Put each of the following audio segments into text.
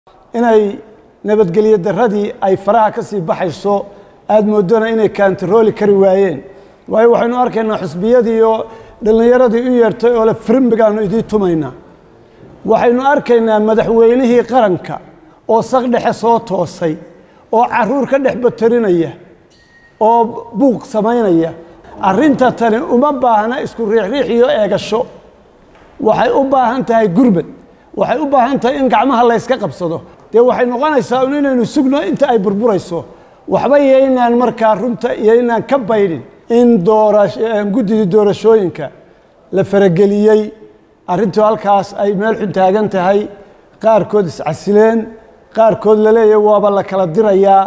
inay nabadgelyo daradii ay faraha ka sii baxayso aada moodona inay kaantarooli kari waayeen waayo waxaynu arkaynaa xusbiyadii oo dhallinyaradii u yeertay oo le firimbigaanu idiin tumaynaa waxaynu arkaynaa madaxweynihii qaranka oo saq dhexe soo toosay oo caruur ka dhex batarinaya oo buuq samaynaya arrinta tani uma baahna isku riixriix iyo eegasho waxay u baahan tahay gurbad waxay u baahan tahay in gacmaha layska qabsado dee waxay noqonaysaa un inaynu sugno inta ay burburayso waxba yaynaan markaa runta iyo inaan ka baydhin in guddidii doorashooyinka la farageliyey arrintu halkaas ay meel xun taagan tahay qaarkood iscasileen qaarkood la leeyahay waaba la kala dirayaa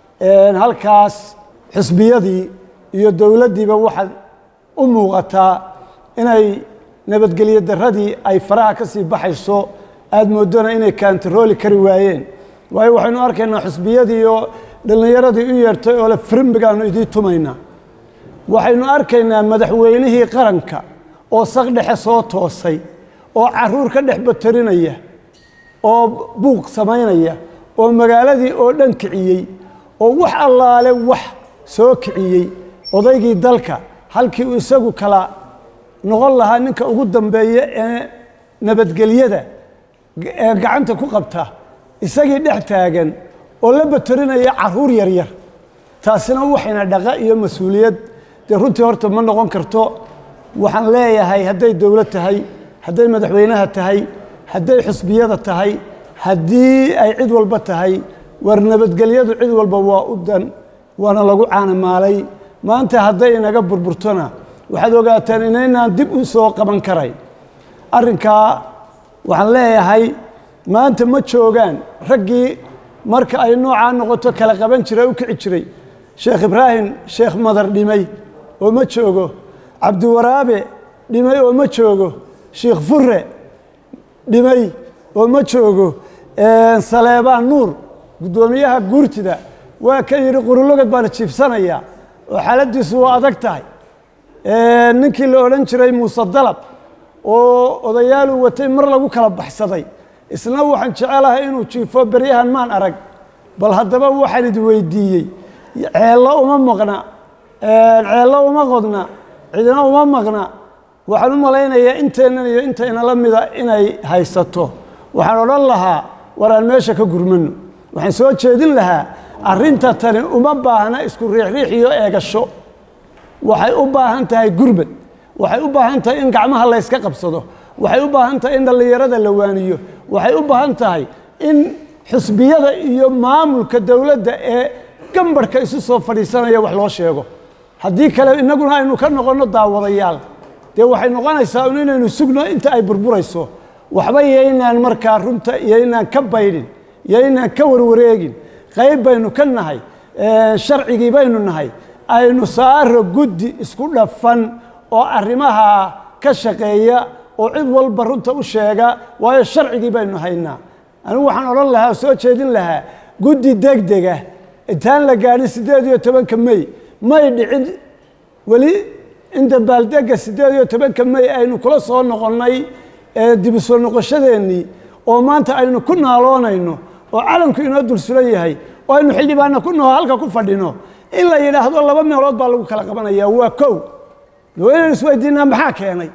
halkaas xisbiyadii iyo dowladdiiba waxaad u muuqataa inay nabadgelyo daradii ay faraha ka sii baxayso aada moodona inay kaantarooli kari waayeen waayo waxaynu arkaynaa xusbiyadii oo dhallinyaradii u yeertay oo le firimbigaanu idiin tumaynaa waxaynu arkaynaa madaxweynihii qaranka oo saq dhexe soo toosay oo caruur ka dhex batarinaya oo buuq samaynaya oo magaaladii oo dhan kiciyey oo wax allaale wax soo kiciyey odaygii dalka halkii uu isagu kala noqon lahaa ninka ugu dambeeya ee nabadgelyada ee gacanta ku qabta isagii dhex taagan oo la batarinaya caruur yaryar taasina waxayna dhaqa iyo mas-uuliyad dee runtii horta ma noqon karto waxaan leeyahay hadday dowlad tahay hadday madaxweynaha tahay hadday xusbiyada tahay haddii ay cid walba tahay war nabadgelyadu cid walba waa u dan waana lagu caanamaalay maanta hadday inaga burburtona waxaad ogaataan inaynaan dib u soo qaban karayn arrinkaa waxaan leeyahay maanta ma joogaan raggii marka ay noocaa noqoto kala qaban jiray u kici jiray sheekh ibraahim sheekh madar dhimay oo ma joogo cabdiwaraabe dhimay oo ma joogo sheikh fure dhimay oo ma joogo saleebaan nuur guddoomiyaha guurtida waa ka yidhi qurulogod baana jiifsanayaa oo xaaladiisu waa adag tahay ninkii la odhan jiray muuse dalab oo odayaaluu watay mar lagu kala baxsaday isna waxaan jecelahay inuu jiifo beryahan maan arag bal haddaba waxaan idi weydiiyey ceello uma maqna ceello uma qodna cidina uma maqna waxaan u malaynayaa inteennan iyo intayna la mida inay haysato waxaan odhan lahaa war aan meesha ka gurmano waxaan soo jeedin lahaa arrinta tani uma baahna isku riixriix iyo eegasho waxay u baahan tahay gurbad waxay u baahan tahay in gacmaha layska qabsado waxay u baahan tahay in dhallinyarada la waaniyo waxay u baahan tahay in xusbiyada iyo maamulka dowladda ee gambarhka isu soo fadhiisanaya wax loo sheego haddii kale innaguna aynu ka noqonno daawadayaal dee waxay noqonaysaa un inaynu sugno inta ay burburayso waxba yaynaan markaa runta iyo inaan ka baydhin iyo inaan ka warwareegin qayb baynu ka nahay sharcigii baynu nahay aynu saaro guddi isku dhafan oo arrimaha ka shaqeeya oo cid walba runta u sheega waayo sharcigii baynu haynaa anigu waxaan odhan lahaa oo soo jeedin lahaa guddi degdega intaan la gaadhin siddeed iyo tobanka mey may dhicin weli in dabaaldega siddeed iyo tobanka mey aynu kula soo noqonnay dibu soo noqoshadeennii oo maanta aynu ku naaloonayno oo calanku inoo dul sulan yahay oo aynu xildhibaanna ku naho halka ku fadhino in la yidhaahdo laba meelood baa lagu kala qabanayaa waa kow waa inaynu isweydiinaa maxaa keenay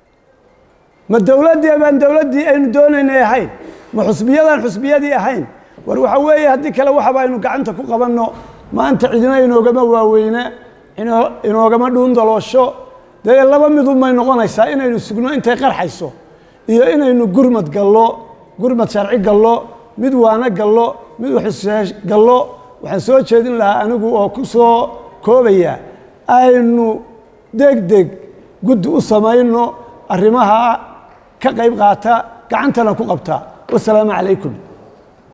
ma dowladdii baan dowladdii aynu doonaynay ahayn ma xusbiyadaan xusbiyadii ahayn war waxa weeye haddii kale waxaba aynu gacanta ku qabanno maanta cidina inoogama waaweyna inoogama dhuundaloosho dee laba midunbay noqonaysaa inaynu sugno intay qarxayso iyo inaynu gurmad gallo gurmad sharci gallo mid waano gallo mid waxusheesh gallo waxaan soo jeedin lahaa anigu oo ku soo koobaya aynu deg deg guddi u samayno arrimaha ka qayb qaata gacantana ku qabta wasalaamu calaykum